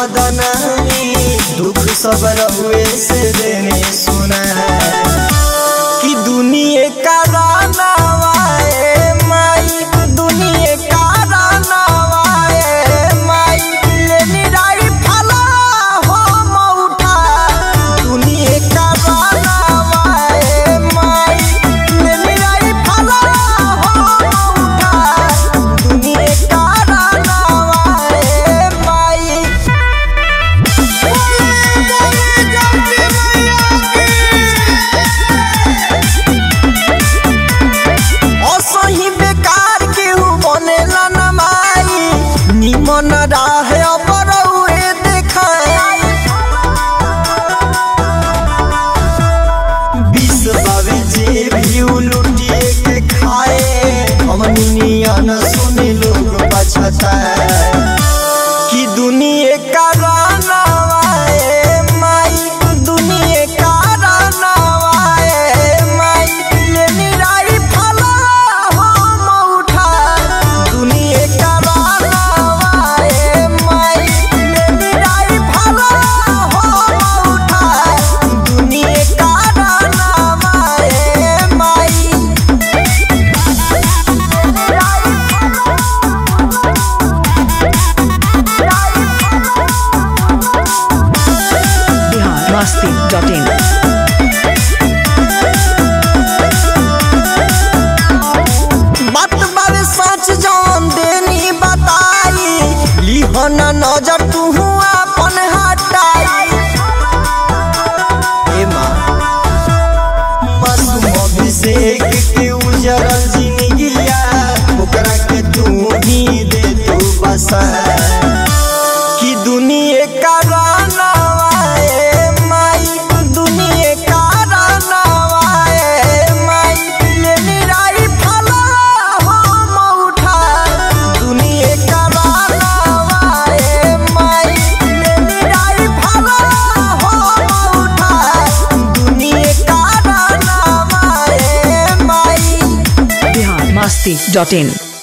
बदनामी दुख सब रहुए से देने सुना कि दुनिया का रानावाए माई दुनिया का रानावाए माई ले निराई फला हम उठा दुनिया का रानावाए माई ले निराई फला हम उठा दुनिया का रानावाए माई असही बेकार केहू बनेला न माई निमन राहे अपरौए देखाई विष बावे जे भी लुटिए के खाए हमनी नियन सुने लोग पछताए कि दुनिया का रानावाए माई दुनिया का रानावाए माई ले निराई फला हम उठा दुनिया का रानावाए माई ले निराई फला हम उठा दुनिया का रानावाए माई बिहार मस्ती डॉट इन बात बारे सच जान देनी बताई लिहन नजर तू अपन हटाई ए माँ मासूम अभिषेक के उजरल जिंदगिया ओकरा के तू ही दे तू बसा कि दुनिया का रानावाए माई दुनिया का रानावाए माई ले निराई फला हम उठा दुनिया का रानावाए माई ले निराई फला हम उठा दुनिया का रानावाए माई बिहार मस्ती डॉट इन